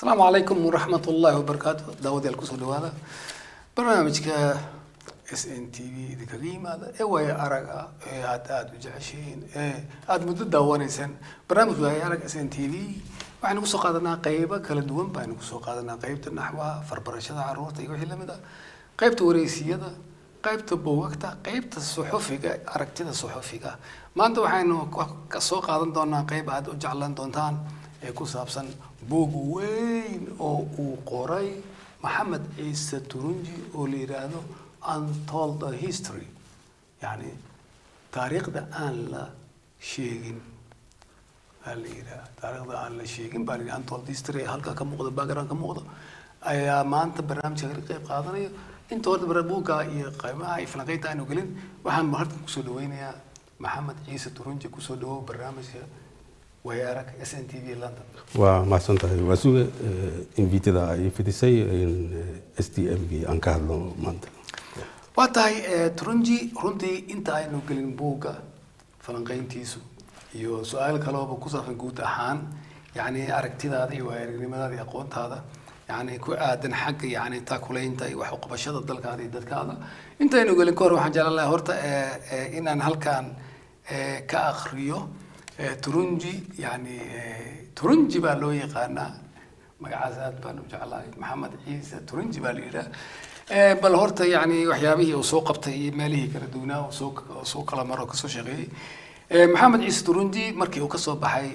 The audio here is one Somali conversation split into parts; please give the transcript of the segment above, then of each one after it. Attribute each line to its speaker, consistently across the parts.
Speaker 1: asalaamu calaykum waraxmat ullaahi wabarakaatu daawadayaal kusoo dhawaada barnaamijka s n t v idinkaga yimaada ee waayo arag ah ee aad aada u jeceshihiin ee aada muddo daawanaysaan barnaamij waayo arag s n t v waxaynu kusoo qaadanaa qeybo kala duwan baynu kusoo qaadanaa qeybta naxwaha farbarashada caruurta iyo wixii lamid ah qeybta wareysiyada qaybta buugagta qaybta suxufiga aragtida suxufiga maanta waxaynu ka soo qaadan doonaa qayb aad u jeclaan doontaan ee ku saabsan buug weyn oo uu qoray maxamed ciise turunji oo la yidhaahdo untold history yacni taariikhda aan la sheegin aa la yidhaha taariikhda aan la sheegin baa la yidhaha untold history ee halka ka muuqda background ka muuqda ayaa maanta barnaamijka ka qayb qaadanayo inta horta bara buugga iyo qaymaha iyo falanqeynta aanu gelin waxaan halkan kusoo dhaweynayaa maxamed ciise turunji kusoo dhawow barnaamijka wayaarag s n t v london
Speaker 2: waa mahadsan tahay waa suga invitada ay fidisay s t m gii aan ka hadlo maanta
Speaker 1: waa tahay turunji runtii inta aynu gelin buugga falanqeyntiisu iyo su-aal kalooba ku saabsan guud ahaan yacni aragtidaada iyo waayaaragnimadaada iyo aqoontaada yani ku aadan xagga yani taakulaynta iyo wax uqabashada dalkaada iyo dadkaada intaynu gelin ka hor waxaan jeclaan lahaa horta inaan halkan ka akriyo turunji yani turunji baa loo yaqaanaa magacaas aad baan u jeclahay maxamed ciise turunji baa la yidhaha bal horta yani waxyaabihii uu soo qabtay iyo meelihii kala duwanaa uu soo soo kala maro kasoo shaqeeyey maxamed ciise turunji markii uu kasoo baxay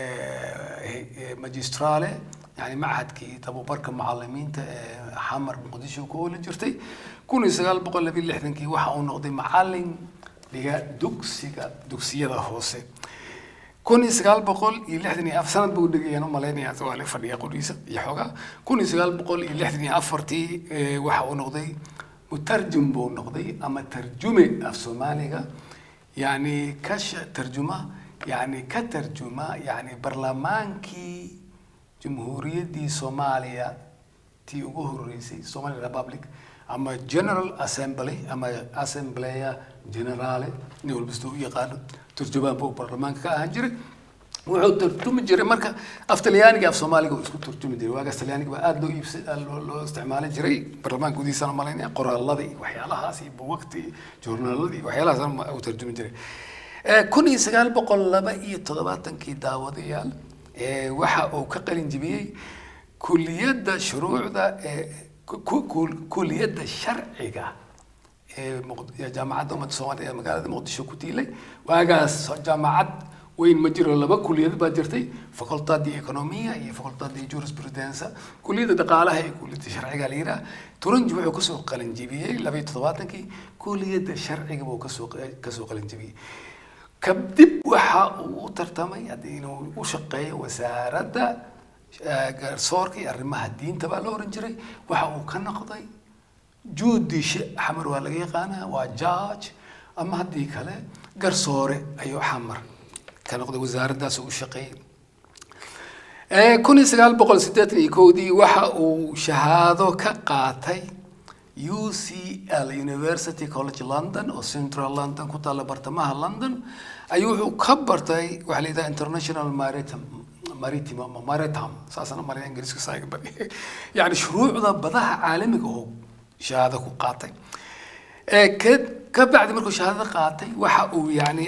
Speaker 1: magistrale يعني معهدكي tababarka macalimiinta ee xamar muqdisho ku oola jirtay kun iyo sagaal boqol labiyo lixdankii waxa uu noqday macalin dhiga dugsiga dugsiyada hoose kun iyo sagaal boqol iyo lixdan iyo afar sanad buu dhigayaan u malaynaya waa la fadhiya qoriisa iyo xoogaa kun iyo sagaal boqol iyo lixdan iyo afartii waxa uu noqday mutarjum buu noqday ama tarjume af soomaaliga yani ka tarjuma yani ka tarjuma yani barlamaankii jumhuuriyaddii soomaaliya tii ugu horeysay somali republic ama general assembly ama assembleya generale nin walbasta u yaqaano turjumaan buu baarlamaanka ka ahaan jiray wuxuu turjumi jiray marka af talyaaniga af soomaaliga uu isku turjumi jiray waagaas talyaaniga baa aada loo iibsa loo isticmaali jiray baarlamaanka gudihiisana malaynaya qoraaladii waxyaalahaas iyo buwagti iyo journaaladii waxyaalahaas uu turjumi jiray kun iyo sagaal boqol laba iyo toddobaatankii daawadayaal waxa uu ka qalin jibiyey kuliyadda shuruucda ee kuliyadda sharciga ee jaamacadda ummadda soomaaliya ee magaalada muqdisho ku tiilay waagaas jaamacad weyn ma jiro laba kuliyad baa jirtay facultadi economia iyo facultadi jurisprudence kuliyadda dhaqaalaha iyo kuliyadda sharciga la yidhaha turanji wuxuu kasoo qalin jibiyey laba iyo toddobaatankii kuliyadda sharciga buu kasoo kasoo qalin jibiyey kadib waxa uu u tartamay inuu u shaqeeyo wasaaradda garsoorka iyo arrimaha diinta baa la oran jiray waxa uu ka noqday juudishe xamar waa laga yaqaanaa waa judge ama haddii kale garsoore ayuu xamar ka noqday wasaaraddaas u shaqeeyey kun iyo sagaal boqol siddeetan iyo kowdii waxa uu shahaado ka qaatay UCL University College London oo Central London ku taalla bartamaha London ayuu wuxuu ka bartay waxa la yidhaha International Maritime Maritime ama Maritime saasana maraya ingiriiska saaga bari yani shuruucda badaha caalamiga oo shahaado ku qaatay ka ka bacdi markuu shahaadada qaatay waxa uu yani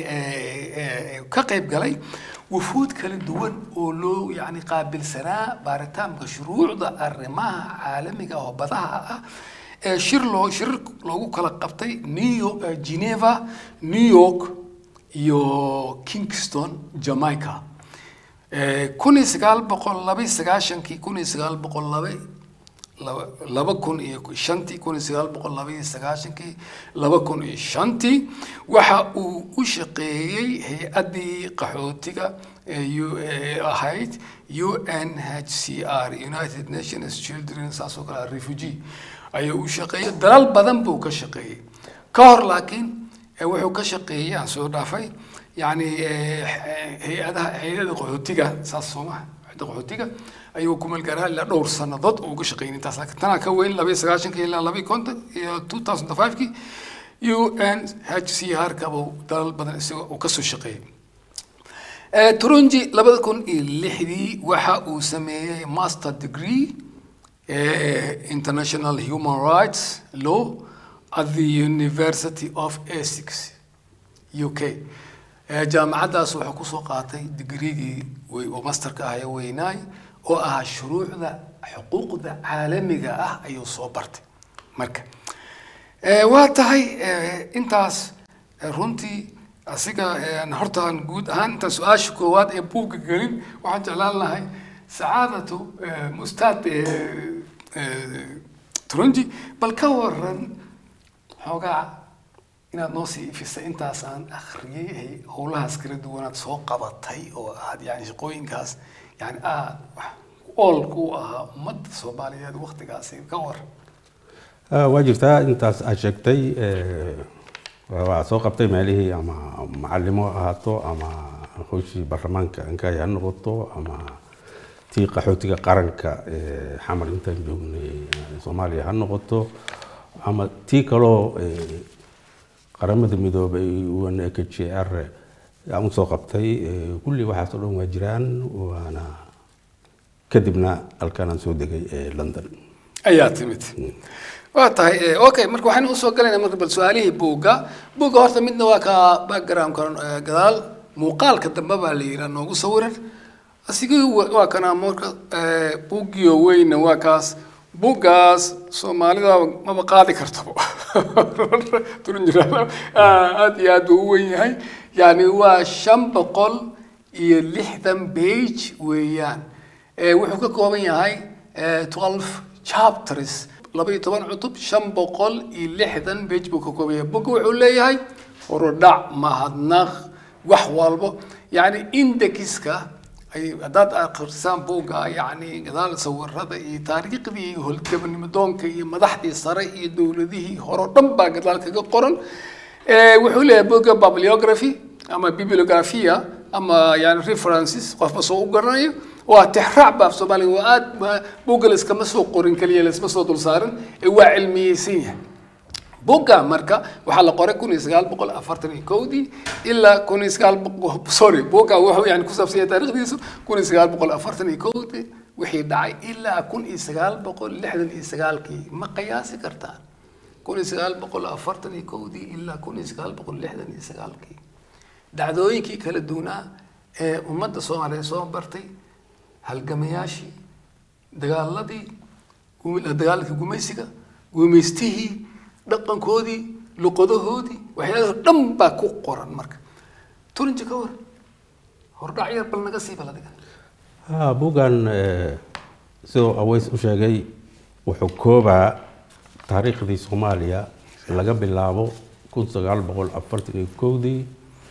Speaker 1: ka qayb galay wufuud kala duwan oo loo yani qaabilsanaa baaritaanka shuruucda arrimaha caalamiga oo badaha ah shir loo shir loogu kala qabtay new york geneva new york iyo kingston jamaica kun iyo sagaal boqol laba iyo sagaashankii kun iyo sagaal boqol laba laba kun iyo shantii kun iyo sagaal boqol laba iyo sagaashankii laba kun iyo shantii waxa uu u shaqeeyey hay-addii qaxootiga ee ahayd u n h c r united nations children saasoo kale refugee ayuu u shaqeeyey dalal badan buu ka shaqeeyey ka hor laakiin wuxuu ka shaqeeyey aan soo dhaafay yani hay-adaha hay-ada qaxootiga saas sooma hay-ada qaxootiga ayuu ku meelgaaraa ilaa dhowr sanadood uu uga shaqeeyey intaas laakiin tanaa ka weyn laba iyo sagaashankii ilaa laba iyo konton iyo two thousand five-kii u n h c r kabuu dalal badan isaga uu kasoo shaqeeyey Eh, turunji labada kun iyo lixdii waxa uu sameeyey master degree eh, international human rights law at the university of essex u k Eh, jaamacaddaas wuxuu kusoo qaatay digreegii wey- oo masterka ah ee weynaay oo ahaa shuruucda xuquuqda caalamiga ah ayuu soo bartay marka Eh, waa tahay eh, intaas eh, runtii asiga eh, horta aan guud ahaan intaan su-aasha koowaad ee buugga gelin waxaan jeclaan lahay sacaadatu eh, mustaad eh, eh, turunji bal ka waran xoogaa inaad noo sii ifisay intaas aan akhriyey ay howlahaas kala duwanaad soo qabatay oo aad yani shaqooyinkaas yani aad wax ool ku ahaa ummadda soomaaliyeed waktigaasi ka waran
Speaker 2: Ah, waa jirtaa intaas aad sheegtay eh, waa soo qabtay meelihii ama macalimo ha ahaato ama howshii baarlamaanka ankay ha noqoto ama tii qaxootiga qaranka eh, xamar intaan joognay eh, soomaaliya ha noqoto ama tii kaloo eh, qaramada midoobay unhcr aan usoo qabtay eh, kulli waxaas oo dhan waa jiraan waana kadibna halkaan aan soo degay ee london
Speaker 1: ayaa timid waa tahay eh, okay marka waxaan usoo galaynaa marka bal su-aalihii buugga buugga horta midna waa ka backgroundka eh, gadaal muuqaalka dambe baa la yidhaha noogu sawiran asigii wa- waa kana marka eh, buuggiyo weyna waa kaas buuggaas soomaalida maba qaadi kartaba turin jiraan aad iyo aad buu u weyn yahay yani waa shan boqol iyo lixdan page weeyaan Eh, wuxuu ka kooban yahay eh, 12 chapters laba iyo toban cutub shan boqol iyo lixdan page buu ka kooban yahay buga wuxuu leeyahay horudhac mahadnaq wax walbo yani indexiska ay haddaad akhrisaan buugga yani gadaal sawirada iyo taariikhdii iyo holgabanimodoonka iyo madaxdii sare iyo dowladihii hore oo dhan baa gadaal kaga qoran Eh, wuxuu leeyahay buugga bibliography ama bibliografia ama yani references qofba soo u garanayo waa tixraac baaf soomaaliga waa aad ma- buugga layskama soo qorin keliya laysma soo dul saarin ee waa cilmiyeysan yahay buugga marka waxaa la qoray kun iyo sagaal boqol afartan iyo kowdii ilaa kun iyo sagaal boqol sorry buugga wuxuu yani ku saabsan yahay taariikhdiisu kun iyo sagaal boqol afartan iyo kowdii wixii dhacay ilaa kun iyo sagaal boqol lixdan iyo sagaalkii ma qiyaasi kartaan kun iyo sagaal boqol afartan iyo kowdii ilaa kun iyo sagaal boqol lixdan iyo sagaalkii dhacdooyinkii kala duwanaa ee ummadda soomaaliyeed soo bartay halgamayaashii dagaaladii gumi- dagaaladkii gumaysiga gumaystihii dhaqankoodii luqadahoodii waxyaalaha dhan baa ku qoran marka turinji ka war hordhac yar bal naga sii bal adiga
Speaker 2: Ah, buuggan eh, siduu aweys u sheegay wuxuu koobaa taariikhdii soomaaliya laga bilaabo kun sagaal boqol afartan iyo kowdii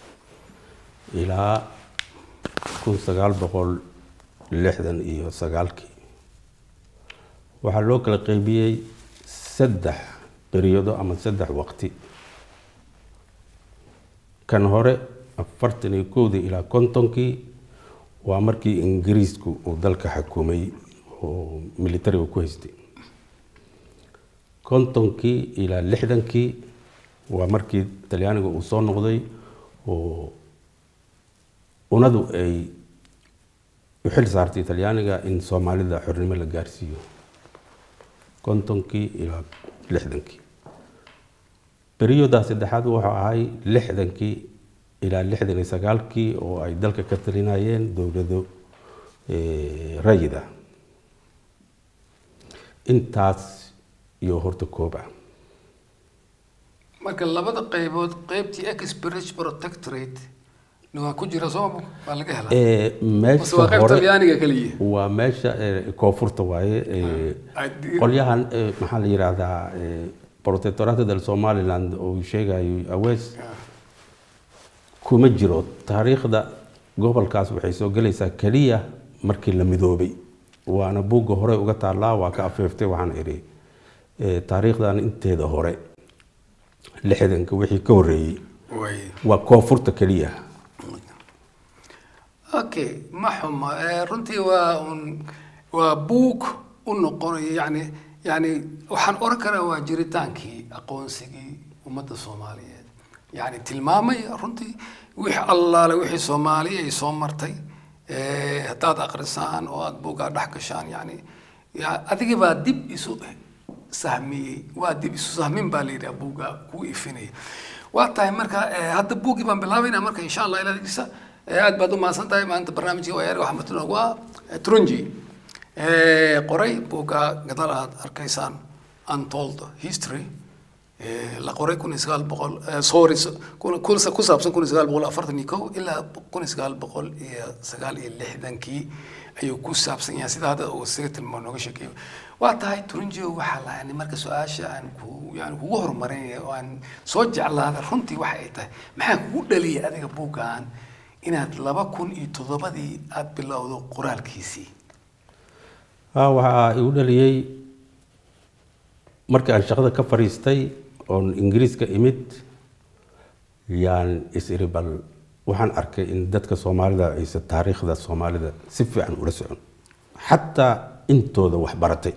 Speaker 2: ilaa kun sagaal boqol lixdan iyo sagaalkii waxaa loo kala qeybiyey saddex beriyado ama saddex waqti kan hore afartan iyo kowdii ilaa kontonkii waa markii ingiriisku uu dalka xukumay oo militariga ku haystay kontonkii ilaa lixdankii waa markii talyaaniga uu soo noqday oo unadu ay u xil saartay talyaaniga in soomaalida xornimo la gaarsiiyo kontonkii ilaa lixdankii beriyoodaa saddexaad wuxuu ahay lixdankii ilaa lixdan iyo sagaalkii oo ay dalka ka talinayeen dowlado eh, rayid ah intaas iyo horta koob ah
Speaker 1: marka labada qaybood qaybtii exbridge protectorate na waa ku jira sooma waa laga helaa
Speaker 2: Eh,
Speaker 1: mase waa
Speaker 2: meesha
Speaker 1: qayb
Speaker 2: hore
Speaker 1: talyaaniga keliya
Speaker 2: waa meesha eh, koonfurta waaye eh,
Speaker 1: Ay, di-
Speaker 2: qolyahan eh, maxaa la yidhaahdaa eh, protectorate del somaliland oo uu sheegayo awees kuma jiro taariikhda gobolkaas waxay soo gelaysaa keliya markii la midoobay waana buugga hore uga taallaa waa ka afeeftay waxaan idhi eh, taariikhdan inteeda hore lixdanka wixii ka horreeyey
Speaker 1: way
Speaker 2: waa koonfurta keliya
Speaker 1: okay ma xuma Eh, runtii waa un waa buug u noqonayo yani yani waxaan oran karaa waa jiritaankii aqoonsigii ummadda soomaaliyeed yani tilmaamaya runtii wixii allaale wixii soomaaliya ay soo martay eh, haddaad akrisaan oo aad buuggaa dhex gashaan yani ya- adiga baa dib isu sahmiyey waa dib isu sahmin baa la yidhaha buugga kuu ifinaya waa tahay marka eh, hadda buuggii baan bilaabayna marka insha allah ilaadiisa aad baad u mahadsan tahay maanta barnaamijka wayaari waxaa matala ugu ah eh, trunji Eh, qoray buugga gadaal aad arkaysaan untold history Eh, la qoray kun iyo sagaal boqol eh, sorry so- kun- kun- ku saabsan kun iyo sagaal boqol afartan iyo kow ilaa kun iyo sagaal boqol iyo sagaal iyo lixdankii ayuu ku saabsan yahay sida hadda uu isaga tilmaamo nooga sheekeeyo waa tahay turunjio waxaa la yani marka su-aasha aan ku yani kugu horumarinaya oo aan soo jeclaada runtii waxa ay tahay maxaa kugu dhaliyay adiga buuggan inaad laba kun iyo toddobadii aad bilowdo qoraalkiisii
Speaker 2: Ah, waxaa igu dhaliyey markii aan shaqada ka fadhiistay oon ingiriiska imid yaan is iri bal waxaan arkay in dadka soomaalida aysan taariikhda soomaalida si fiican ula socon xataa intooda wax baratay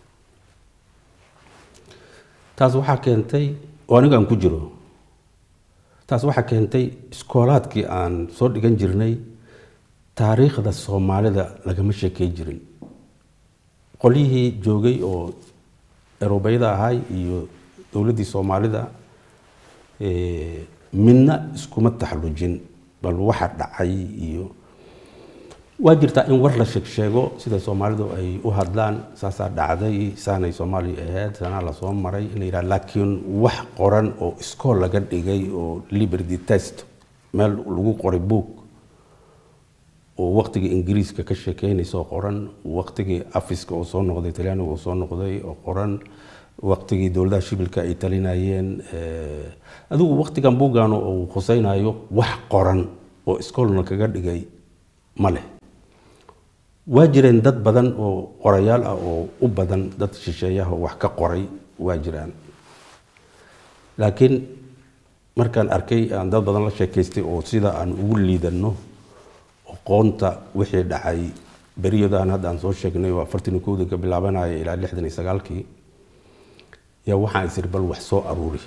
Speaker 2: taas waxaa keentay oo aniga aan ku jiro taas waxaa keentay iskoolaadkii aan soo dhigan jirnay taariikhda soomaalida lagama sheekey jirin qolyihii joogay oo erobayada ahay iyo dowladdii soomaalida eh, midna iskuma taxallujin bal waxa dhacay iyo waa jirtaa in war la sheeg sheego sida soomaalidu ay u hadlaan saasaa dhacday saanay soomaaliya ahayd sanaa lasoo maray in la yidhaha laakiin wax qoran oo iskool laga dhigay oo liberty test meel lagu qoray book oo waqtigii ingiriiska ka sheekeynaysa oo qoran waqtigii afiska oo soo noqday talyaaniga oo soo noqday oo qoran waqtigii dowladaha shibilka ay talinayeen eh, adigu waqtigan buuggan uu khusaynayo wax qoran oo iskoolna kaga dhigay ma leh waa jireen dad badan oo qorayaal ah oo u badan dad shisheeyaha oo wax ka qoray waa jiraan laakiin markaan arkay aan dad badan la sheekaystay oo sida aan ugu liidano aqoonta wixii dhacay beriyadaan hadda aan soo sheegnay oo afartan iyo kowda ka bilaabanaya ilaa lixdan iyo sagaalkii yaa waxaan isiri bal wax soo aruuri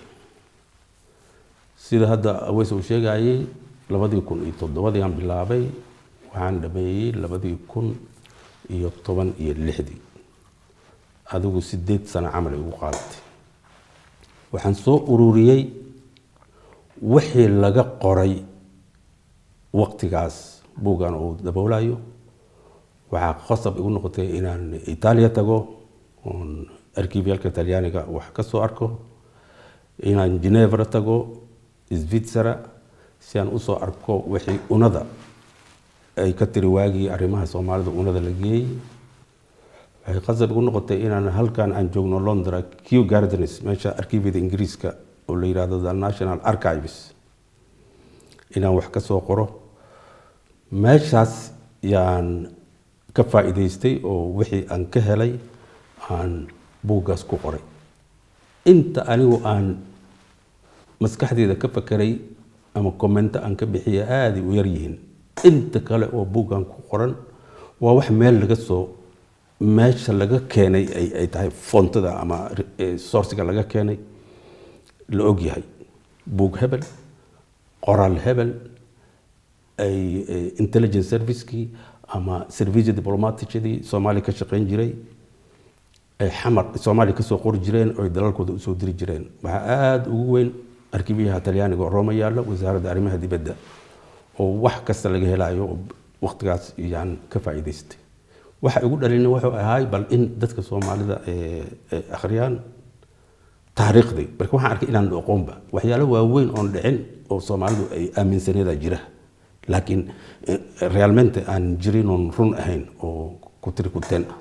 Speaker 2: sida hadda aweys uu sheegayay labadii kun iyo toddobadii aan bilaabay waxaan dhameeyey labadii kun iyo toban iyo lixdii adigu sideed sano camal ay ugu qaadatay waxaan soo ururiyey wixii laga qoray waqtigaas buuggan uu daboolayo waxaa qasab igu noqotay inaan itaaliya tago oon arkiibyaalka talyaaniga wax ka soo arko inaan genevra tago svitzera si aan usoo arko wixii unada ay ka tiri waagii arrimaha soomaalida unada la geeyey waxay qasab igu noqotay inaan halkan aan joogno londra q gardens meesha arkiibyada ingiriiska oo la yidhaahdo the national archives inaan wax ka soo qoro meeshaas yaan ka faa'iidaystay oo wixii aan ka helay aan buuggaas ku qoray inta anigu aan maskaxdeeda ka fakeray ama commento aan ka bixiya aaday u yar yihiin inta kale oo buuggan ku qoran waa wax meel laga soo meesha laga keenay ay ay tahay foontada ama sourciga laga keenay la og yahay buug hebel qoraal hebel ay intelligence servicekii ama service diplomaticadii soomaaliya ka shaqeyn jiray ay xamar soomaaliya kasoo qori jireen oo ay dalalkooda usoo diri jireen waxaa aada ugu weyn arkiibyaha talyaaniga oo rooma yaalla wasaaradda arrimaha dibadda oo wax kasta laga helayo oo waqtigaas yaan ka faa'iidaystay waxa igu dhalina wuxuu ahaay bal in dadka soomaalida akhriyaan taariikhdii marka waxaan arkay inaan aqoonba waxyaalo waaweyn oon dhicin oo soomaalidu ay aaminsaneeda jira laakiin realmente aan jirin oon run ahayn oo ku tiri kuteen ah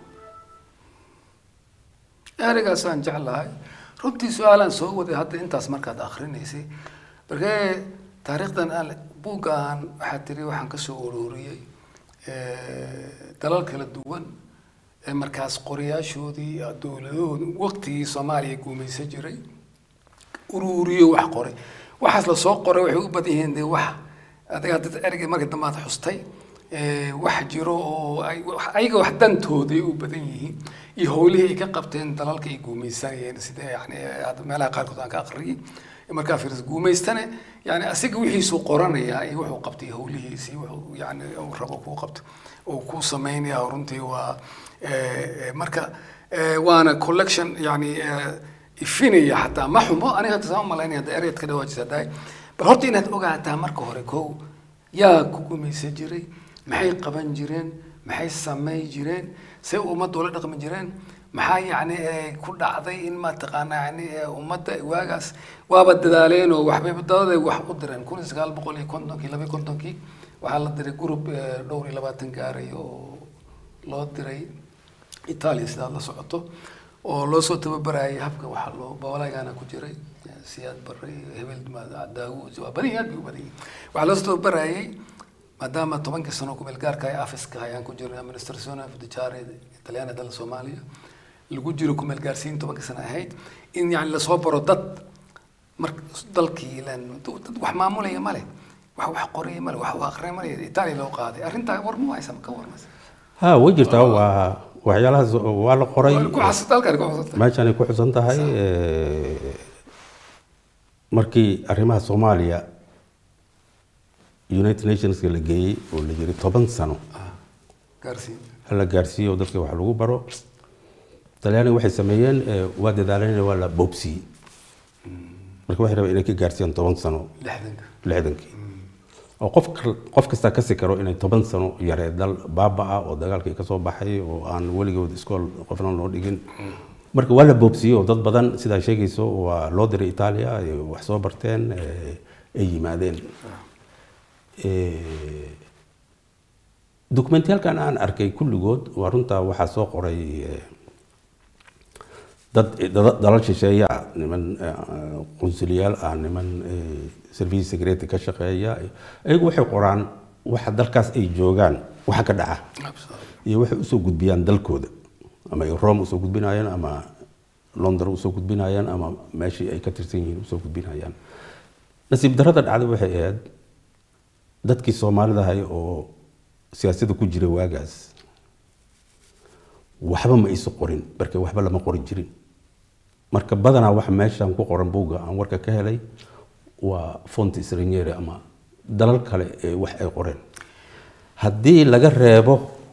Speaker 1: ereygaasaan jeclahay runtii su-aalaan soo waday hadda intaas markaad akrinaysay markee taariikhdan aan buuggaan waxaa tiri waxaan kasoo ururiyey dalal kala duwan ee markaas qorayaashoodii dowladahooda waqtigii soomaaliya guumaysan jiray ururiyo wax qoray waxaas lasoo qoray waxay u badan yihiin dee wax adiga dad ereyga markii dambe aad xustay wax jiro oo ayaga wax dantooday u badan yihiin iyo howlihii ay ka qabteen dalalka ay guumaysanayeen sida yani hadda meelaha qaarkood aan ka aqriyay markaa fiiris guumaystane yani asiga wixiisuu qoranayaa iyo wuxuu qabtay howlihiisi wuxuu yani uu rabo kuu qabto uu ku samaynaya runtii waa eh, eh, marka eh, waana collection yani eh, ifinaya xataa ma xumo aniga hadda saan umalaynaya hadda ereyd ka dhawaajisa dahay bal horta inaad ogaataa marka hore kow yaa ku gumaysan jiray maxay qaban jireen maxay samay jireen say ummadda ula dhaqmi jireen maxaa yacni eh, ku dhacday in mataqaana yani eh, ummadda waagaas waaba dadaaleen oo waxbay dadaday wax u direen kun iyo sagaal boqol iyo kontonkii laba iyo kontonkii waxaa la diray group eh, dhowr iyo labaatan gaaray oo loo diray Italia sidaad la socoto oo loo soo tababarayay habka waxa loo bawalaagana ku jiray siyaad barre hebel ma- daawud waa badan yahay aad bay u badan yihiin waxaa loo soo tababarayay maadaama tobankii sano kumeel gaarka ay afiska ayaan ku jirnay administrazione fiduciaria italiana dal soomaaliya lagu jiro kumeel gaarsiin tobankii sano ahayd in yani lasoo baro dad mar dalkii ilaan dad wax maamulaya male wax wax qoraya male wax wax aqrinaya male italia loo qaaday arrintaa war ma haysa ma ka warmaysa
Speaker 2: ha way jirtaa waa waxyaalahaas waa la qoray
Speaker 1: ku xasata halkaan ku xasata
Speaker 2: meeshan ay ku xusan tahay eh, markii arrimaha soomaaliya united nationska la geeyey oo la yiri toban sano
Speaker 1: gaarsiin
Speaker 2: hala gaarsiiyo oo dadka wax lagu baro talyaaniga waxay sameeyeen eh, waa dadaaleen waa la boobsiyey marka waxay rabeen inay ka gaarsiiyaan toban sano
Speaker 1: lixdanka
Speaker 2: lixdankii oo qof kal- qof kasta kasi karo inay toban sano yaree dal baaba-a oo dagaalkii ka soo baxay oo aan weligood iskool qofna loo dhigin marka waa la boobsiyey oo dad badan sidaa sheegayso waa loo diray itaaliya ay wax soo barteen eh, ay yimaadeen Eh, dokumentiyaalkan aan arkay kulligood waa runtaa waxaa soo qoray eh, dad dad- dalal shisheeya ah, niman eh, qunsuliyaal ah niman eh, service security ka shaqeeya ayagu waxay qoraan waxa dalkaas ay joogaan waxa ka dhaca iyo waxay usoo gudbiyaan dalkooda ama ay rome usoo gudbinayaan ama london usoo gudbinayaan ama meeshii ay ka tirsan yihiin usoo gudbinayaan nasiib darrada dhacday waxay ahayd dadkii soomaalida ahay oo siyaasadda ku jira waagaas waxba ma isu qorin marka waxba lama qori jirin marka badanaa waxa meeshan ku qoran buugga aan warka ka helay waa fonti sraniere ama dalal kale ee wax ay qoreen haddii laga reebo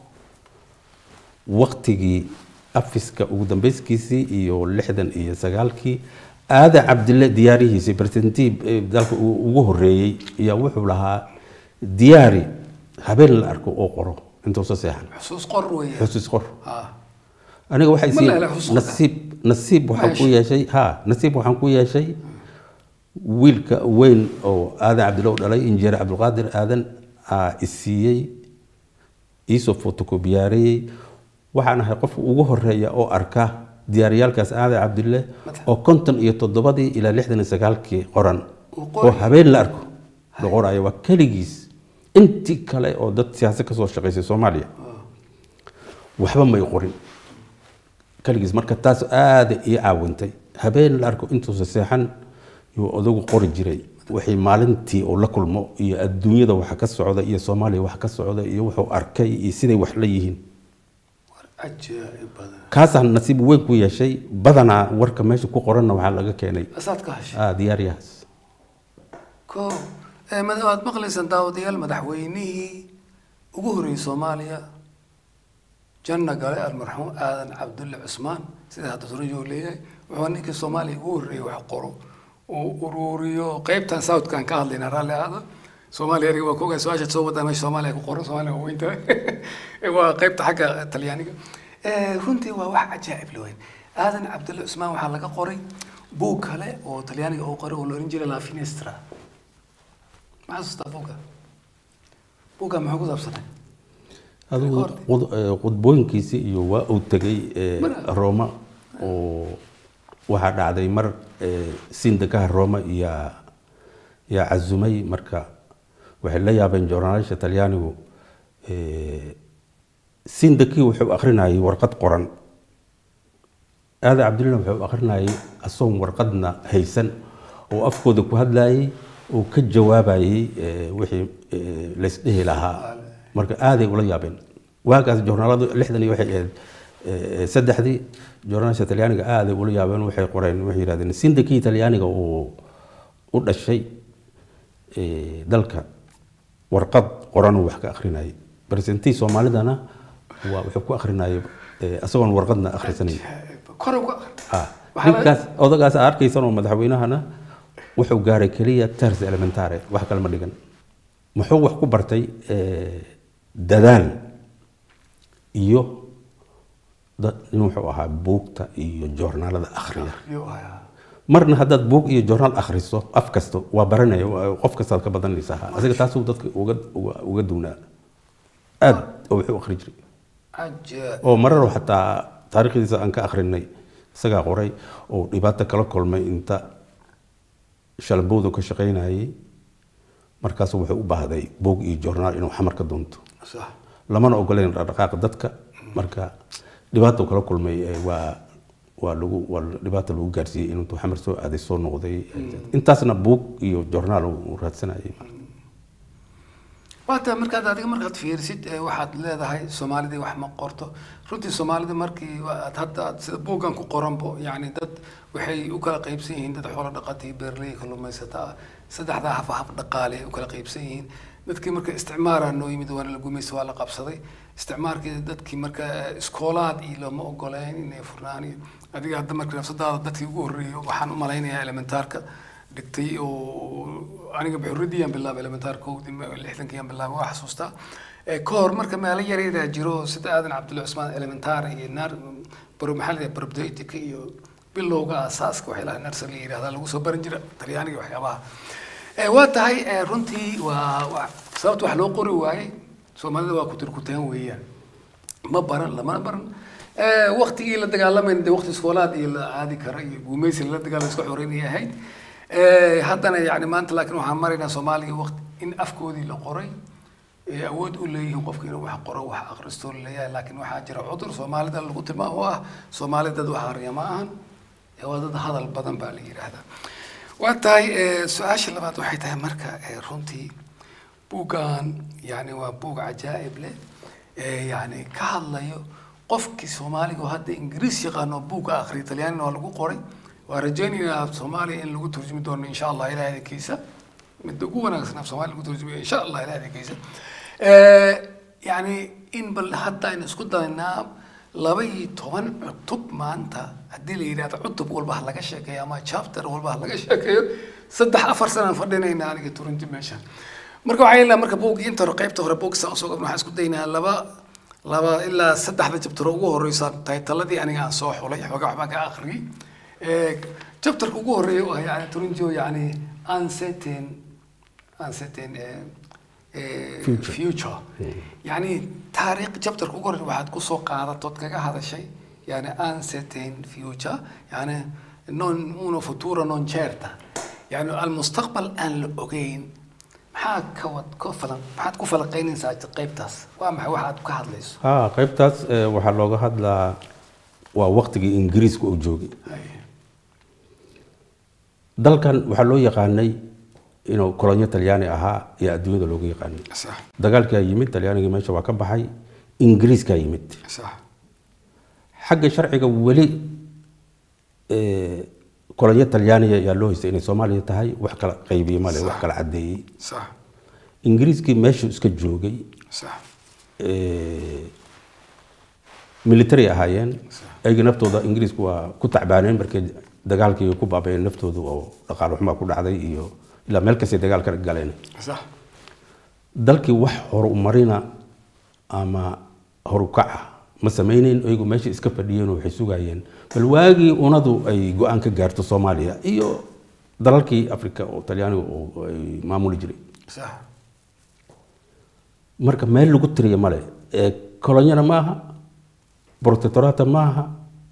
Speaker 2: waktigii afiska ugu dambeyskiisii iyo lixdan iyo sagaalkii aada cabdille diyaarihiisii presentii dalka uu ugu horeeyey ayaa wuxuu lahaa diyaari habeen la arko oo qoro intuusa seexan
Speaker 1: xusuus qor weeye
Speaker 2: xusuus qor
Speaker 1: ha
Speaker 2: aniga waxay
Speaker 1: Ma
Speaker 2: sii
Speaker 1: la helo xusuus qor.
Speaker 2: nasiib nasiib waxaan ku
Speaker 1: Meesha.
Speaker 2: yeeshay ha nasiib waxaan ku yeeshay wiilka weyn oo aadan cabdille u dhalay injineer cabdulqaadir aadan aa isiiyey iisoo fotokobiyaareeyey waxaan ahay qofka ugu horeeya oo arka diyaariyaalkaas aadan cabdille oo konton iyo toddobadii ilaa lixdan iyo sagaalkii qoran
Speaker 1: Uu
Speaker 2: oo
Speaker 1: qorayo.
Speaker 2: habeen la arko la qoraayo waa keligiis intii kale oo dad siyaasad kasoo shaqaysay soomaaliya waxba may qorin kaligiis marka taas aada ii caawintay habeen la arko intuusa seexan yuu odagu qori jiray wixii maalintii uu la kulmo iyo adduunyada waxa ka socda iyo soomaaliya waxa ka socda iyo wuxuu arkay iyo siday wax la yihiin
Speaker 1: war cajaa'ib badan
Speaker 2: kaasaan nasiib weyn ku yeeshay badanaa warka meesha ku qoranna waxaa laga keenay
Speaker 1: asaad ka heshay
Speaker 2: ah, diyaaryahaas
Speaker 1: ko ee mad- waad maqlaysaan daawadayaal madaxweynihii ugu horreeyey soomaaliya janna gale almarxuum aadan cabdulle cusmaan sida hadda surajo leeyahay wuxuu ninkii soomaaliya ugu horreeyey wax qoro uu ururiyo qeybtan southkan ka hadlayna raalli ahaada soomaaliya eriga waa kogaa su-aashaad soo wadaa meesha soomaaliya ku qoran soomaaliya waa weyn tahay waa qeybta xagga talyaaniga Eh, runtii waa wax cajaa'ib la weyn aadan cabdulle cusmaan waxaa laga qoray buug kale oo talyaaniga uu qoray oo la oran jiray la finestra ma xasuustaa buugga buugga muxuu ku saabsanay
Speaker 2: adigu
Speaker 1: Record.
Speaker 2: qud- eh, qudbooyinkiisi iyo waa uu tegay eh,
Speaker 1: Mara.
Speaker 2: rooma oo waxaa dhacday mar eh, sindakaha rooma yaa yaa casumay marka waxay la yaabeen joornaalisha talyaanigu eh, sindakii wuxuu akrinayay warqad qoran aada cabdillina wuxuu akrinayay asoon warqadna haysan oo afkooda ku hadlayay oo ka jawaabayay eh, wixii eh, laysdhehi lahaa marka aaday ula yaabeen waagaas joornaaladu lixdan iyo waxay ahayd Eh, saddexdii journalista talyaaniga aaday ula yaabeen waxay qoreen waxay yidhahdeen sindikii talyaaniga uu u dhashay eh, dalka warqad qoran uu wax ka akrinayay presentii soomaalidana waa wuxuu ku akrinayay eh, isagoon warqadna akhrisanayn
Speaker 1: kor uga
Speaker 2: Ah,
Speaker 1: Waxaa la-
Speaker 2: ninkaas odagaas aad arkaysan oo madaxweynahana wuxuu gaaray keliya ters elementare wax kale ma dhigan muxuu wax ku bartay eh, dadaal iyo dad nin wuxuu ahaa buugta iyo joornaalada akhriya
Speaker 1: Yuu ahaa.
Speaker 2: marna haddaad buug iyo joornaal akhriso af kasta waa baranaya waa- qof kastaad ka badanaysaa asiga taasuu dadka uga uga- uga duwnaa aad oo wuxuu akhri jiray
Speaker 1: Caja-
Speaker 2: oo marar xataa taariikhdiisa aan ka akhrinay isagaa qoray oo dhibaato kala kulmay inta shalbowdu ka shaqaynayay markaasu wuxuu u baahday buug iyo joornaal inuu xamar ka doonto
Speaker 1: sax.
Speaker 2: lamana ogoleyn dhaqdhaqaaqa dadka marka dhibaato kala kulmay eh, waa waa lagu waa dhibaata lagu gaarsiiyey inuu xamar soo aaday soo noqday intaasna buug iyo joornaal uu raadsanayay
Speaker 1: waa tahay markaad adiga markaad fiirisid ee waxaad leedahay soomaalidii wax ma qorto runtii soomaalida markii waa- aad hadda aad sida buuggan ku qoranbo yacni dad waxay u kala qaybsan yihiin dad xoolo dhaqata iyo beerley kalluumaysata ah saddexdaa haf haf dhaqaale ay u kala qaybsan yihiin dadkii marka isticmaaraa noo yimid waana la gumaysta waa la qabsaday isticmaalkii dadkii marka iskoolaad iyo looma ogoleen inay furnaan iyo adiga hadda marka nafsadaada dadkii ugu horreeyay waxaan u malaynayaa elementaarka dhigtay oo aniga buxuridiyaan bilaabay elementaarkoodii lixdankiyaan bilaabay waa xasuustaa Eh, ka hor marka meelo yaryara jiro sida aadan cabdulla cusmaan elementaar iyo naar baro maxaa la yidhaha probdaytika iyo bilowga asaaska waxay lahaa nursery la yidhahdaa lagu soo baran jira talyaaniga waxyaabaha Eh, waa tahay eh, runtii waa waa sababta wax loo qori waayey soomaalida waa kutirkutaan weeyaan ma baran lamana baran Eh, waqtigii la dagaalamayna de waqti iskoolaad iyo la aadi kara iyo guumeysi lala dagaala iska xoreynaya ahayd Eh, haddana yani maanta laakiin waxaan maraynaa soomaaliga waqti in afkoodii la qoray ee awood u leeyihiin qofka inuu wax qoro wax akhristo leeyahay laakiin waxaa jira cudur soomaalida lagu tilmaamo oo ah soomaali dad wax akhriya ma ahan ee waa dad hadal badan baa la yidhaahdaa waa tahay eh, su-aasha labaad waxay tahay marka eh, runtii buuggan yani waa buug cajaa'ib leh ee yani ka hadlayo qofkii soomaaliga oo hadda ingiriis yaqaano buugga akhriya talyaanina waa lagu qoray waa rajaynaynaa af soomaaliya in lagu turjumi doono insha allah ilaah idinkiisa midda ugu wanaagsan af soomaaliya lagu turjumayo insha allah ilaah idinkiisa Eh, yani in bal hadda aynu isku daynaa laba iyo toban cutub maanta haddii la yidhahdo cutub walba ha laga sheekeeyo ama chapter walba ha laga sheekeeyo saddex afar sanaan fadhinayna aniga turinti meeshan marka waxaa ilaa marka buugga inta hore qaybta hore buugga saan usoo gabno waxaan isku daynaa laba laba ilaa saddexda jabtaro ugu horeysa taytaladii aniga aan soo xulay xoogaa waxbaan ka akhriyey Eh, jabtarka ugu horeeya oo ah yani turinjo yani uncertain uncertain eh, eh,
Speaker 2: Future.
Speaker 1: future yani taariikh chapterka ugu horreeya waxaad kusoo qaadatood kaga hadashay yani uncertain future yani non uno futuro non certa yani almustaqbal aan la ogeyn maxaa ka wad ka falan maxaad ku falaqaynaysaa qaybtaas waa maxay waxaad ka hadlayso
Speaker 2: ha qaybtaas eh, waxaa looga hadlaa waa waqtigii ingiriiska uu joogay dalkan waxaa loo yaqaanay inuu kolonyo talyaani ahaa iyo adduunyada looga yaqaanay
Speaker 1: sax
Speaker 2: dagaalkaa yimid talyaanigii meesha waa ka baxay ingiriiskaa yimid
Speaker 1: sax
Speaker 2: xagga sharciga weli eh, kolonyo talyaaniya ayaa loo haystay inay soomaaliya tahay wax kala qaybiye male wax kala caddeeyey
Speaker 1: sax
Speaker 2: ingiriiskii meeshuu iska joogay
Speaker 1: sax
Speaker 2: eh, military ahaayeen ayaga naftooda ingiriisku waa ku tacbaaneen markay dagaalkii ku baabayeen naftooda oo dhaqaale xumaa ku dhacday iyo ilaa meel kastay dagaal ka galeen
Speaker 1: sax
Speaker 2: dalkii wax horumarina ama horukaca ma samayneyn ayagu meesha iska fadhiyeen oo waxay sugayeen bal waagii unadu ay go-aan ka gaarto soomaaliya iyo dalalkii africa oo talyaaniga oo ay maamuli jiray
Speaker 1: sax
Speaker 2: marka meel lagu tiriya male ee kolonyana ma aha protectorata ma aha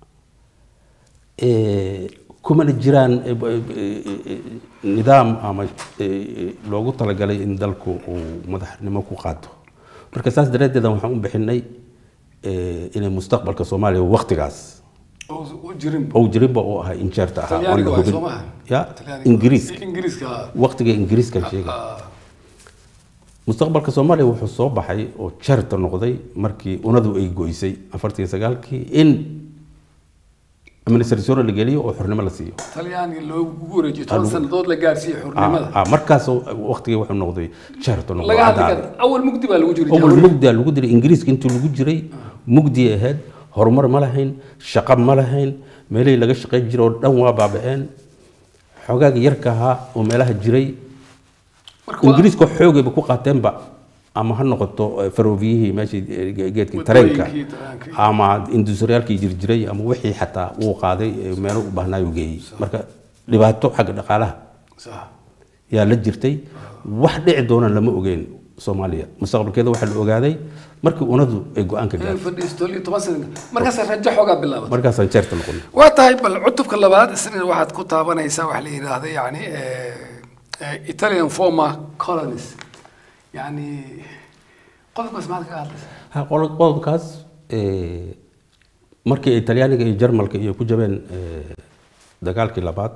Speaker 2: ee, kumana jiraan ee, b- ee, ee, nidaam ama ee, loogu talagalay in dalku uu madaxnimo ku qaato marka saas daraaddeed waxaan u bixinay ee, inay mustaqbalka soomaaliya waqtigaas
Speaker 1: oo u jirin
Speaker 2: ou jirinba oo ahaa injeerta ahaa oon
Speaker 1: talyaaniga
Speaker 2: la
Speaker 1: waa
Speaker 2: hubin.
Speaker 1: soo maaha
Speaker 2: ya
Speaker 1: Talyaaniga.
Speaker 2: ingiriiska
Speaker 1: ingiriiska
Speaker 2: waqtiga ingiriiska sheega
Speaker 1: ah,
Speaker 2: mustaqbalka soomaaliya wuxuu soo baxay oo jarta noqday markii unadu ay goysay afartii sagaalkii in administration la geliyo oo xornimo la siiyo
Speaker 1: talyaaniga loogu wareejiyo toban sannadood la gaarsiiyey xurnimada
Speaker 2: Ah, ah, markaas waqtigii wuxuu noqday jarta noqday
Speaker 1: laga hadli
Speaker 2: cadaalad.
Speaker 1: kara awal mugdi baa lagu jiray
Speaker 2: awal mugdi aa lagu diray ingiriiska intii lagu jiray mugdi ay ahayd horumar ma lahayn shaqo ma lahayn meelihii laga shaqayn jiray oo dhan waa baaba'een xogaaga yarka ahaa oo meelaha jiray
Speaker 1: marka waa-
Speaker 2: ingiriiska xoogayba ku qaateenba ama ha noqoto eh, faroofiyihii meeshii eh, ge- geedkii tareenka
Speaker 1: Wadooyinkii tareenkii.
Speaker 2: ama industriyaalkii jirjiray ama wixii xataa uu qaaday eh, meelo u baahnaayu geeyey marka dhibaato xagga dhaqaalaha
Speaker 1: sax
Speaker 2: yaa la jirtay wax dhici doona lama ogeyn soomaaliya mustaqbalkeeda waxaa la ogaaday markii unadu ay go-aanka
Speaker 1: in
Speaker 2: gaartay
Speaker 1: fadhiisto iyo toban sana markaas rajo xoogaa bilaabatay
Speaker 2: markaasaan jeerta noqon
Speaker 1: waa tahay bal cutubka labaad isna waxaad ku taabanaysaa waxa la yidhaahda yani eh, eh, italian former colonies yani qodobkaas maxaad kaga hadlaysaa
Speaker 2: Ha, qolo- qodobkaas eh, markii ay talyaaniga iyo jarmalka iyo ku jabeen eh, dagaalkii labaad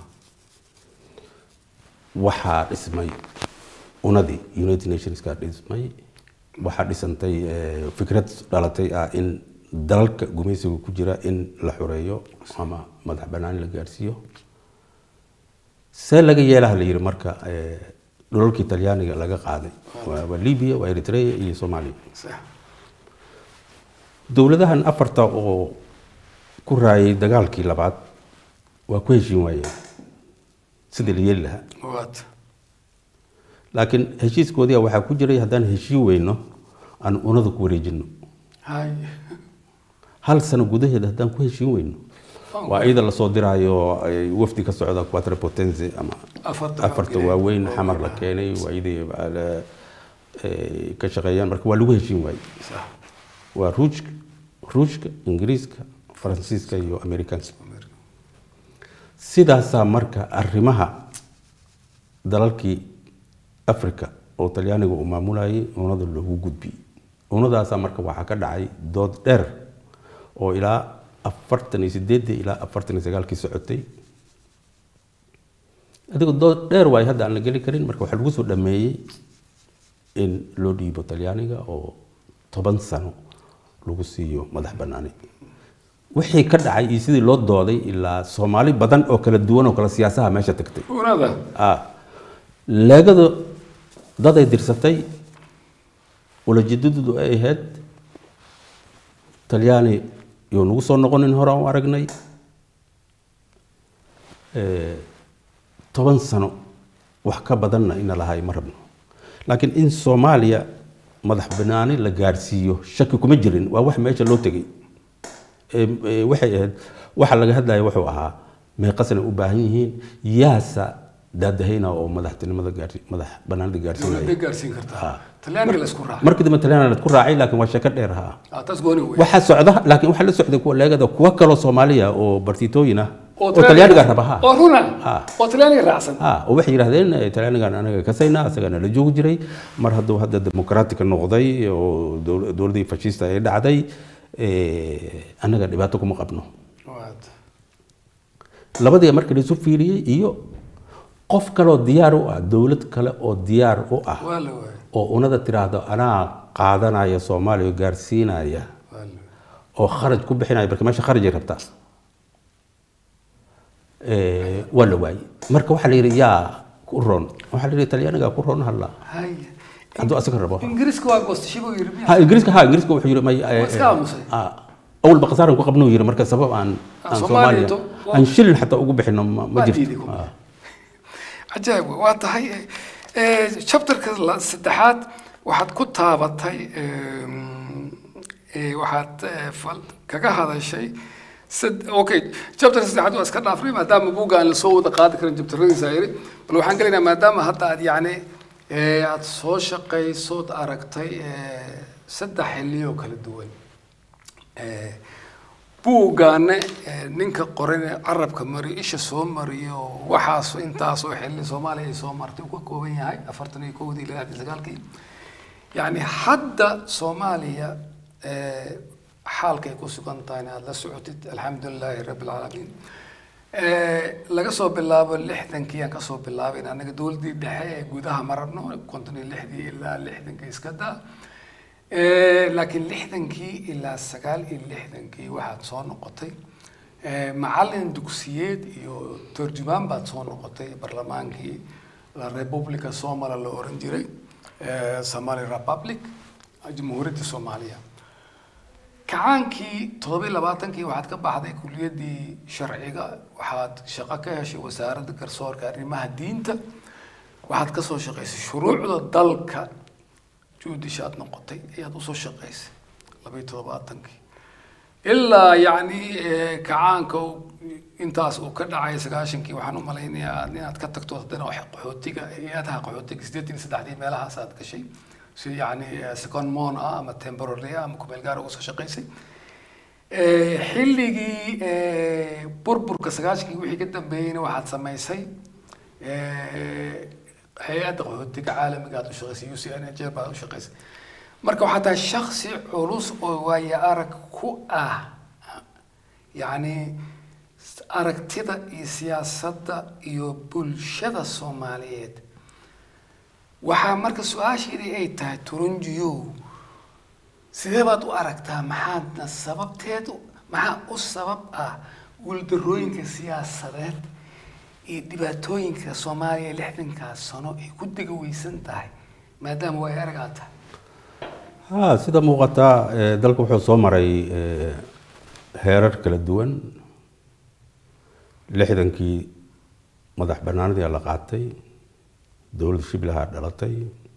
Speaker 2: waxaa dhismay unadii united nationska dhismay waxaa dhisantay eh, fikrad dhalatay ah in dalalka gumaysiga ku jira in la xoreeyo ama madax banaani la gaarsiiyo see laga yeelaha la yidhi marka eh, dhulalkii talyaaniga laga qaaday waa waa libya waa eritrea iyo soomaaliya
Speaker 1: sax
Speaker 2: dowladahan afarta oo ku raayay dagaalkii labaad waa ku heshiin waayeen sidii la yeeli lahaa
Speaker 1: waat
Speaker 2: laakiin heshiiskoodii waxaa ku jiray haddaan heshiin weyno aan unada ku wareejino
Speaker 1: hay
Speaker 2: hal sano gudaheeda haddaan ku heshiin weyno waa iyada lasoo diraayo ay wafdi ka socda quattro potenze ama
Speaker 1: afarta
Speaker 2: afarta waaweyn xamar la keenay waa iyadii baa la- ay ka shaqeeyaan marka waa lagu heshiin waayey
Speaker 1: sax
Speaker 2: waa ruushka ruushka ingiriiska faransiiska iyo amerikaanka sidaasaa marka arrimaha dalalkii africa oo talyaaniga uu maamulayay unada loogu gudbiyey unadaasaa marka waxaa ka dhacay dood dheer oo ilaa afartan iyo sideedii ilaa afartan iyo sagaalkii socotay adigoo dood dheer waay hadda aan la geli karin marka waxaa lagu soo dhameeyey in loo dhiibo talyaaniga oo toban sano lagu siiyo madax banaani wixii ka dhacay iyo sidii loo dooday ilaa soomaali badan oo kala duwan oo kala siyaasaha meesha tagtay
Speaker 1: unada
Speaker 2: ah leegada dad ay dirsatay ulajeedadoodu ay ahayd talyaani iyo nagu soo noqonin hore aan u aragnay Eh, toban sano wax ka badanna ina lahay ma rabno laakiin in soomaaliya madax banaani la gaarsiiyo shaki kuma jirin waa wax meesha loo tegay Eh, eh, waxay ahayd waxa laga hadlaya wuxuu ahaa meeqasna u baahan yihiin yaasa daadahayna oo madaxtinimada gaarsi madax banaanida gaarsiinaya
Speaker 1: dowladda gaarsiin kartaa talyaaniga la isku raacay
Speaker 2: markii dambe talyaaniga la ku raacay laakiin waa sheeko dheer ha
Speaker 1: Ah, taas gooni wey
Speaker 2: waxaa socda laakiin waxaa la socday kuwa leegada kuwa kaloo soomaaliya oo bartiitooyin ah oo
Speaker 1: talyaaniga-
Speaker 2: talyaaniga raba ha
Speaker 1: oo runa
Speaker 2: Ah.
Speaker 1: oo talyaaniga raacsan
Speaker 2: ha oo waxay yidhahdeen eh, talyaanigan anaga kasayna asagana la joogi jiray mar hadduu hadda dimuqraatiga noqday oo dowl- dowladdii fashista ay dhacday eh, annaga dhibaato kuma qabno
Speaker 1: waat
Speaker 2: labadii markii la isu fiiriyey iyo qof kaleoo diyaar u ah dowlad kale oo diyaar u ah
Speaker 1: waa la waayay
Speaker 2: oo unada tiraahdo anaa qaadanaya soomaaliya oo gaarsiinaya
Speaker 1: waa la waayay
Speaker 2: oo kharaj ku bixinaya marka meesha kharajay rabtaa Eh, waa la waayey marka waxaa la yidhi yaa ku roon waxaa la yidhi talyaaniga ku roon hadla
Speaker 1: hay
Speaker 2: hadduu asaga rabo
Speaker 1: ingiriiska waa goostashibu yiri miya
Speaker 2: ha ingiriiska ha ingiriiska wuxuu yidhi may eh,
Speaker 1: Waa iska aamusay.
Speaker 2: ah, awal baqasaaran ku qabnuu yidhi marka sabab aan
Speaker 1: Ah,
Speaker 2: aan
Speaker 1: Soomaaliya
Speaker 2: soomaaliya
Speaker 1: to- waa-
Speaker 2: aan shilin xataa ugu bixino ma ma
Speaker 1: Waa
Speaker 2: jirto
Speaker 1: diiday kuma.
Speaker 2: Ah.
Speaker 1: cajaa'ib wey. waa tahay eh, chapterka la- saddexaad waxaad ku taabatay em, eh, waxaad eh, fal- kaga hadashay sad- okay chapterka saddexaad waa iska dhaafnay maadaama buugga aan lasoo wada qaadi karin chapteradiisa yiri bal waxaan gelaynaa maadaama hadda aad yacni eh, aad soo shaqaysood aragtay eh, saddex xilliyo kala duwan Eh, buuggaana eh, ninka qoran ee carabka mariyo isha soo mariyo waxaas intaasoo xilli soomaaliya ay soo martay uu ka kooban yahay afartan iyo kowdii ilaa lixdan sagaalkii yacni hadda soomaaliya eh, xaalkay ku sugan tahay aada la socotid alxamdu lilaahi rabbi alcaalamiin Eh, laga soo bilaabo lixdankii aan kasoo bilaabay anaga dowladdii dhexe ee gudaha ma rabno konton iyo lixdii ilaa lixdankii iska daa Eh, laakiin lixdankii ilaa sagaal iyo lixdankii waxaad soo noqotay eh, macalin dugsiyeed iyo turjumaan baad soo noqotay barlamaankii la republica somala la oran jiray eh, somali republic jamhuuriyadda soomaaliya kacaankii toddoba iyo labaatankii waxaad ka baxday kuliyaddii sharciga waxaad shaqo ka heshay wasaaradda garsoorka arrimaha diinta waxaad ka soo shaqaysay shuruucda dalka juudish aad noqotay ayaad usoo shaqaysay laba iyo toddobaatankii ilaa yacni eh, kacaanka uu- intaas uu ka dhacay sagaashankii waxaan u malaynayaa inaad ka tagto haddana wax qaxootiga hay-adaha qaxootiga siddeetan iyo saddexdii meelahaas aad gashay si yacni eh, second mon ah ama temporary ah ama kumeel gaar uga soo shaqaysay Eh, xilligii eh, burburka sagaashankii wixii ka dambeeyeyna waxaad samaysay eh, hay-adda qaxootiga caalamiga aad u shaqaysay u c n h baad u shaqaysay marka waxaa tahay shaksi culus oo waayo arag ku ah yacni aragtida iyo siyaasadda iyo bulshada soomaaliyeed waxaa marka su-aasheedii ay tahay turunjiyow sidee baad u aragtaa maxaadna sababteed u- maxaa u sabab ah guuldarooyinka siyaasadeed iyo dhibaatooyinka soomaaliya lixdankaas sano ay ku degaweysan tahay maadaama way arag aad tahay
Speaker 2: ha sida muuqata eh, dalka wuxuu soo maray eh, heerar kala duwan lixdankii madax banaanadii la qaatay dowladda shiblaha dhalatay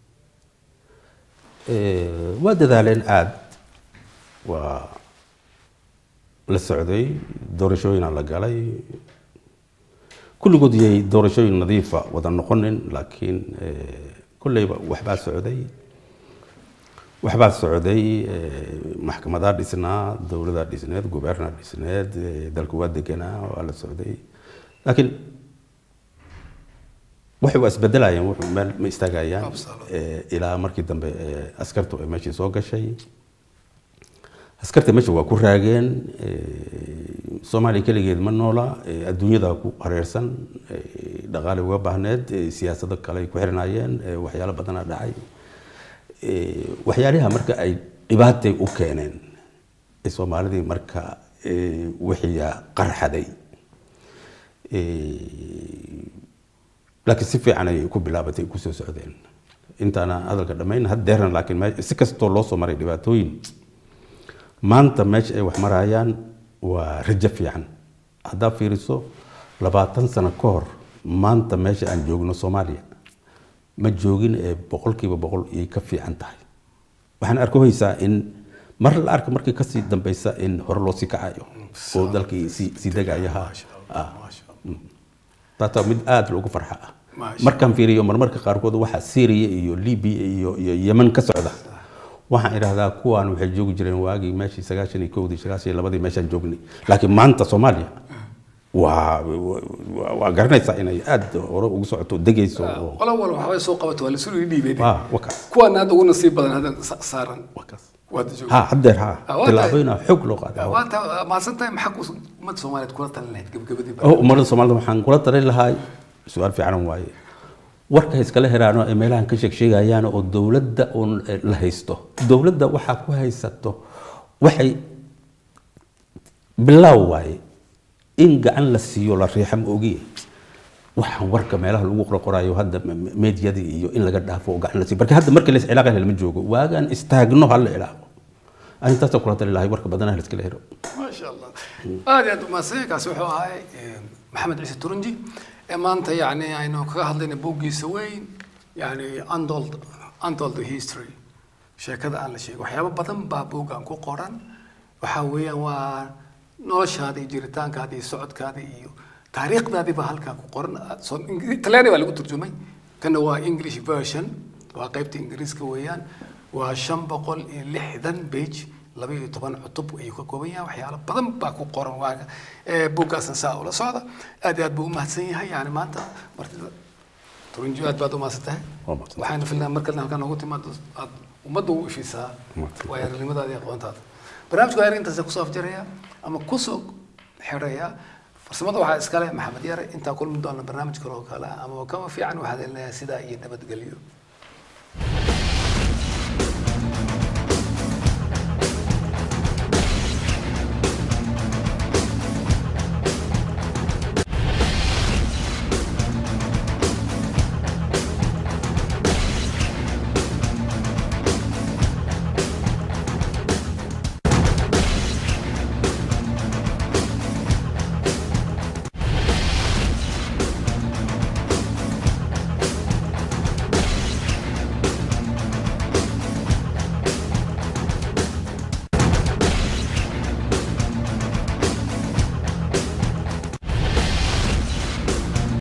Speaker 2: Eh, waa dadaaleen aada waa la socday doorashooyina la galay kulligood yay doorashooyin nadiifa wada noqonin laakiin eh, kolleyba waxbaa socday waxbaa socday eh, maxkamadaa dhisnaa dowladaa dhisneed gubernaa dhisneed eh, dalku waa deganaa waa la socday laakiin waxay waa isbedelayaan wuxuu meel ma istaagayaan
Speaker 1: Absolutely.
Speaker 2: Eh, ilaa markii dambe eh, askartu ay meeshii soo gashay askarta meesha waa ku raageen eh, soomaaliya keligeed ma noola eh, adduunyada ku hareersan eh, dhaqaale uga baahneed eh, siyaasado kale ay ku xirnaayeen eh, waxyaalo badanaa dhacay Eh, waxyaalaha marka ay dhibaatay u keeneen ee soomaalidii marka eh, wixiya qarxaday Eh, laakiin si fiican ay ku bilaabatay ku soo socdeen intaana hadalka dhammayn haddeerna laakiin me- si kastoo loo soo maray dhibaatooyin maanta meesha ay wax marayaan waa rajo fiican haddaad fiiriso labaatan sano ka hor maanta meesha aan joogno soomaaliya ma joogin ee boqolkiiba boqol iyay ka fiican tahay waxaan arkohaysaa in mar la arka markii kasii dambeysa in hore loo sii kacayo oo dalkii sii sii degayaha
Speaker 1: Maasha Allah, maasha Allah.
Speaker 2: taataa mid aada loogu farxa ah
Speaker 1: Maasha
Speaker 2: markaan fiiriyo marmarka qaarkood waxa syria iyo libya iyo iyo yemen ka socda waxaan idhahdaa kuwaan waxay joogi jireen waagii meeshii sagaashan iyo kowdii sagaashan iyo labadii meeshaan joognay laakiin maanta soomaaliya waa waa- waa garanaysaa inay aada hore ugu socoto degayso oo
Speaker 1: qolo walba waxbay soo qabato waa lasoo dhiibay
Speaker 2: waa wakaas
Speaker 1: kuwaan hadda ugu nasiib badan hadda sa- saaran
Speaker 2: wakaas
Speaker 1: waad joogta
Speaker 2: ha haddeer ha
Speaker 1: Ah, waa
Speaker 2: tilaabooyina xog loo qaadaa
Speaker 1: waa ta mahadsan tahay maxaa ku ummadda soomaaliyeed kula talin lahayd gabagabadii
Speaker 2: oo ummadda soomaalida waxaan kula talin lahaa su-aal fiican waaye warka iskala heraano ee meelahan ka sheeg sheegayaan oo dowladda uun eh, la haysto dowladda waxaa ku haysato waxay bilaaw waaye in gacan la siiyo la riixa ma ogiye waxaan warka meelaha lagu qorqorayo hadda me- me- meediyadii iyo in laga dhaafo oo gacan la siiyo marka hadda markii la iscilaaqayo lama joogo waagaan istaagno ha la ilaaqo arrintaasoo kula tali lahay warka badanaha la iskala hero
Speaker 1: ما شاء الله aad iyo aad umaadsan kaasi wuxuu ahay maxamed ciise turunji ee maanta yani aynu kaga hadlayna buuggiisa weyn yani untold untold history sheekada aan la sheegin waxyaabo badan baa buuggan ku qoran waxaa weeyaan waa noloshaada iyo jiritaankaada iyo socodkaada iyo taariikhdaadii baa halkaa ku qoran So- Ingri- talyaani baa lagu turjumay kana waa english version waa qaybta ingiriiska weeyaan waa shan boqol iyo lixdan page laba iyo toban cutub ayuu ka kooban yahay waxyaalo badan baa ku qoran waaga ee buuggaasna saa ula socda aad iyo aad buu umahadsan yahay yani maanta martida turunji aad baad umahadsan tahay
Speaker 2: Waa mahadsan.
Speaker 1: waxaana filnaa markalna halkaan noogu timaado aad ummadda u ifisaa
Speaker 2: Mahadsan.
Speaker 1: waayo aragnimadaada iyo aqoontaada barnaamijku ayar intaasa kusoo afjaraya ama kusoo xiraya farsamada waxaa iskale maxamed yare intaa kulmi doona barnaamij kale oo kale ah ama kama fiican waxaad elinayaa sidaa iyo nabadgelyo